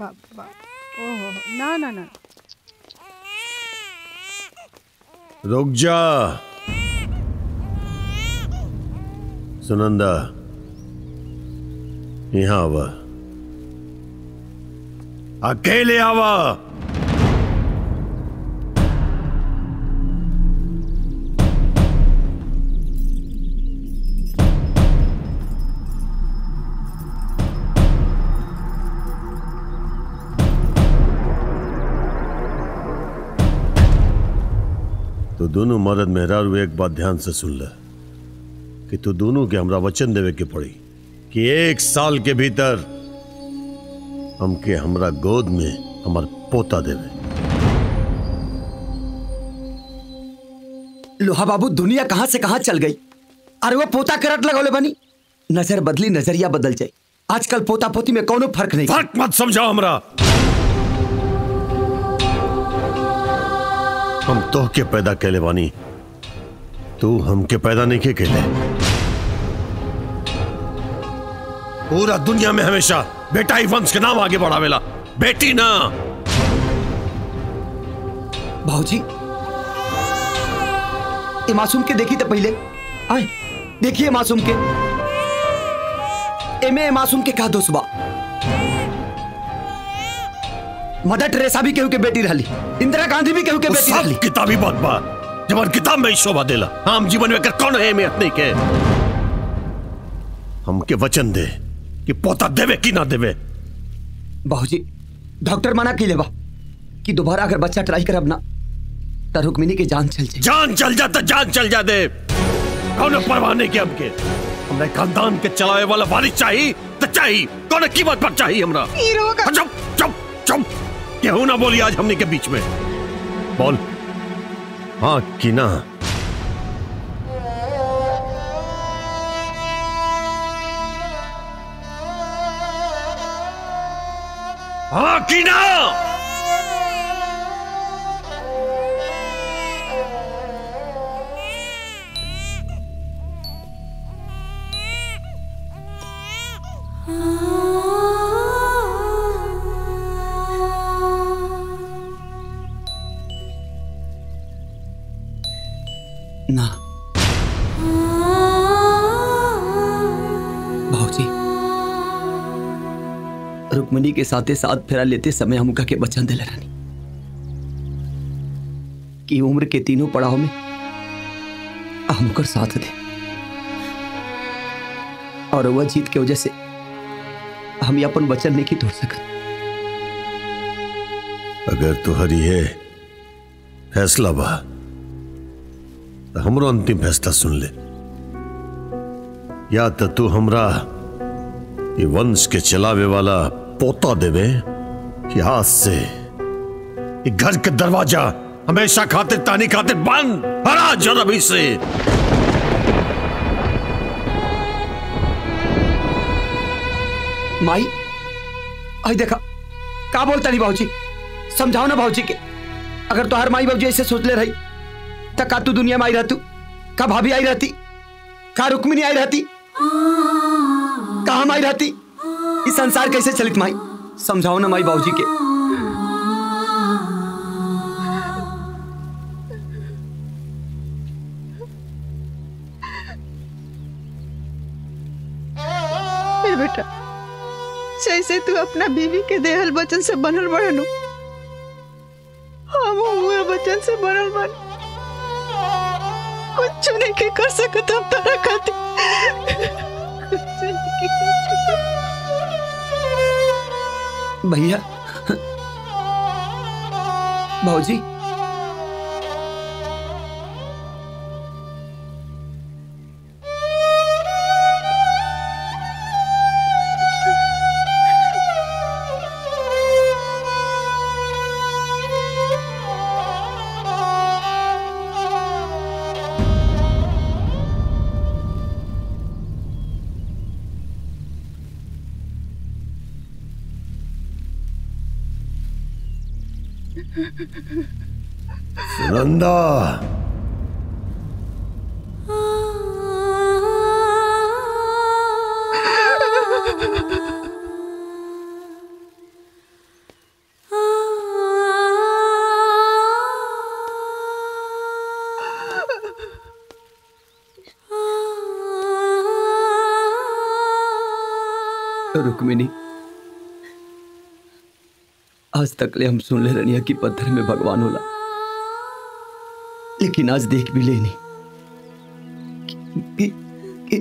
बाप बाप ओहो ना ना ना रुक जा सुनंदा यहाँ आवा अकेले आवा तो दोनों मर्द मेहरारू एक बात ध्यान से सुन ले कि तू दोनों के हमरा वचन देवे के पड़ी कि एक साल के भीतर हमके हमरा गोद में हमार पोता देवे लोहा बाबू दुनिया कहां से कहां चल गई अरे वो पोता करट लगौले बनी नजर बदली नजरिया बदल जाए आजकल पोता पोती में कोनो फर्क नहीं फर्क मत समझाओ हमरा हम तो के पैदा कैले बानी तू हमके पैदा नहीं के कैले पूरा दुनिया में हमेशा बेटा ही वंश के नाम आगे बढ़ावेला बेटी ना भाजी ये मासूम के देखी तो पहले आए देखिए मासूम के एमे ए मासूम के का दोष बा मदर टेरेसा भी केहू के बेटी रहली इंदिरा गांधी भी केहू के वो बेटी सब रहली किताबी बात बा जब किताब में ही शोभा देला आम जीवन में कर कौन है अहमियत नहीं के हमके वचन दे कि पोता देवे कि ना देवे बाबूजी डॉक्टर मना की लेबा कि दोबारा अगर बच्चा ट्राई करब ना तो रुक्मिनी की जान चल जाए जान चल जा तो जान चल जा दे कौन परवाह नहीं के हमके हमने खानदान के चलावे वाला वारिस चाहिए तो चाहिए कौन कीमत पर चाहिए हमरा हीरो का चुप चुप चुप केहू ना बोली आज हमने के बीच में बोल हाँ कि ना हाँ कि ना ना भाजी रुक्मिनी के साथे साथ फेरा लेते समय हम के वचन दिले रानी कि उम्र के तीनों पड़ाव में हमकर साथ दे और वह जीत के वजह से हम ये अपन वचन नहीं तोड़ सकत अगर तुहरी है फैसला बा तो हमरो अंतिम फैसला सुन ले या तो तू हमरा ये वंश के चलावे वाला पोता देवे कि आज से ये घर के दरवाजा हमेशा खातिर तानी खातिर बंद हरा जरब से माई आई देखा का बोलता नहीं भाजी समझाओ ना भाजी के अगर तो हर माई बाबूजी ऐसे सोच ले रही तो का तू दुनिया में आई रहतू का भाभी आई रहती का रुक्मिनी आई रहती का हम आई रहती इस संसार कैसे चलित माई समझाओ ना माई बाबूजी के ए बेटा जैसे तू अपना बीवी के देहल वचन से बनल बड़नु हम हुए वचन से बनल बन कुछ नहीं के कर सकत हम तारा खातिर कुछ नहीं के कर सकत। भैया भाजी सुनंदा रुक्मिनी आज तक ले हम सुन ले रनिया कि पत्थर में भगवान होला लेकिन आज देख भी लेनी कि, कि,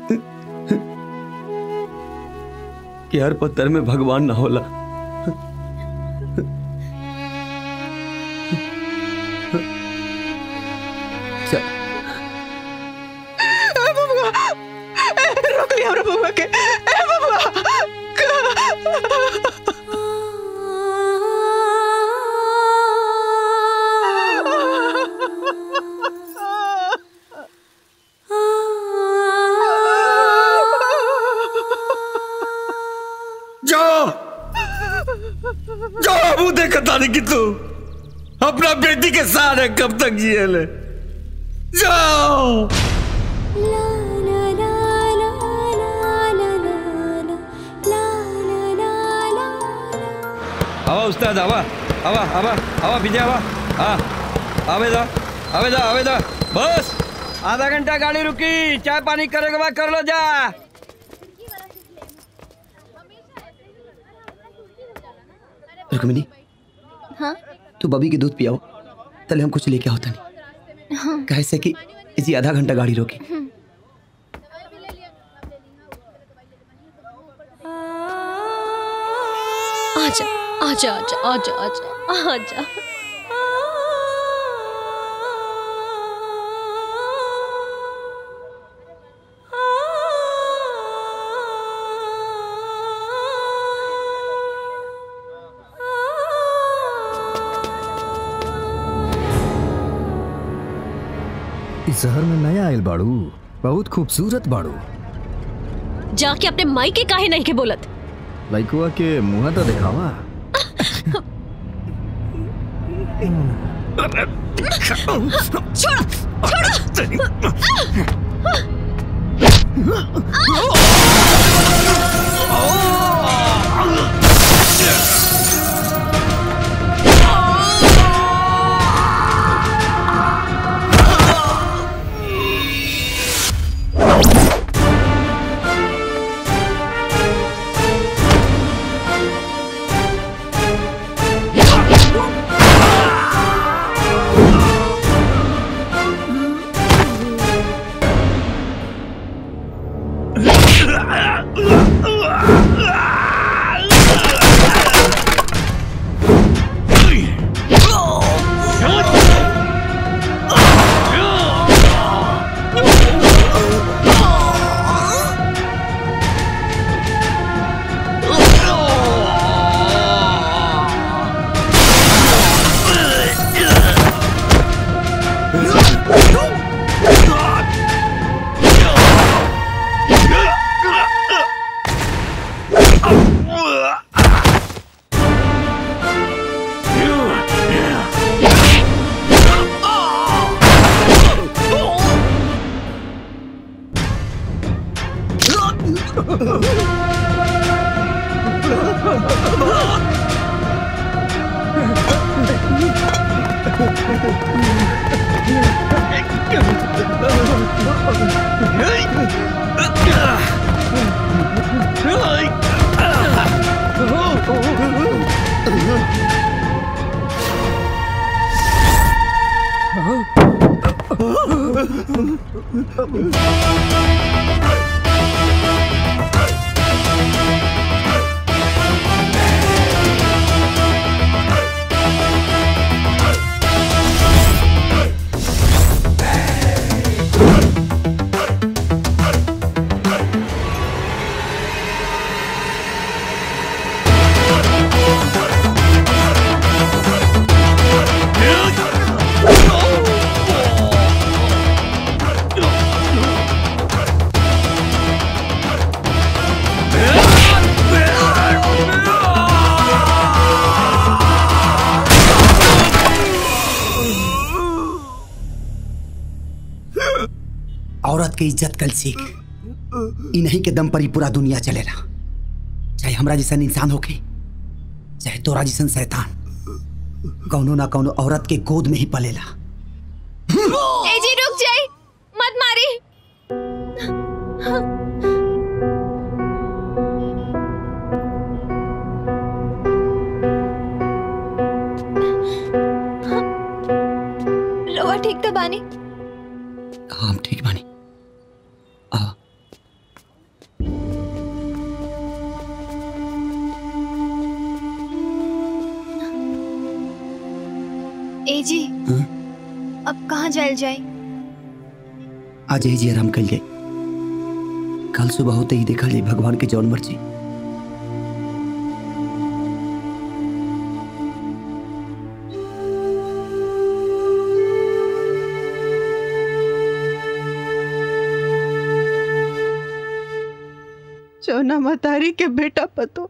कि हर पत्थर में भगवान ना होला चल ए बबुआ ए, रोक लिया हमरा बबुआ के ए बबुआ जाओ जाओ अबू देखता नहीं कि तू अपना बेटी के सहारे कब तक जिए ले जाओ आवा उस्ताद आवा आवा आवा आवा विजय आवा हाँ आवेदा आवेदा आवेदा बस आधा घंटा गाड़ी रुकी चाय पानी करे के बाद कर लो जा रुक्मिनी हाँ तू बबी के दूध पियाओ तले हम कुछ लेके होता नहीं हाँ कैसे कि इसी आधा घंटा गाड़ी रोकी आजा आजा आजा आजा आजा आजा इस शहर में नया आयल बाड़ू बहुत खूबसूरत बाड़ू जाके अपने माई के काहे नहीं के बोलत लइकुआ के मुंह तो दिखावा औरत के इज्जत कल सीख इन्हीं के दम पर ही पूरा दुनिया चलेला चाहे हमरा जैसन इंसान होके चाहे तोरा जैसन शैतान कौनो ना कौनो औरत के गोद में ही पलेला ए जी रुक जाई मत मारी ठीक तो बानी हाँ हम ठीक बानी आ ए जी हाँ? अब कहाँ जायल जाए आज ही जी आराम कर जाए कल सुबह होते ही देखा जाए भगवान के जौन मर्जी चौना मतारी के बेटा पतो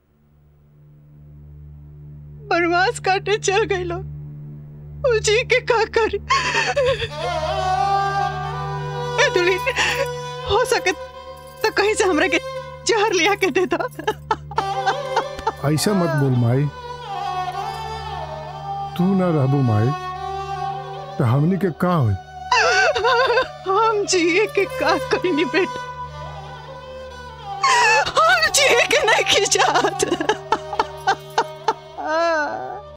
बनवास काटे चल गई लोग उजी के का करी ए दुली हो सके तो कहीं से हमरा के जहर लिया के दे दो ऐसा मत बोल माई तू ना रहबू माई तो हमनी के का होई हम जिए के का करी बेटा हम जिए के नहीं खिंचात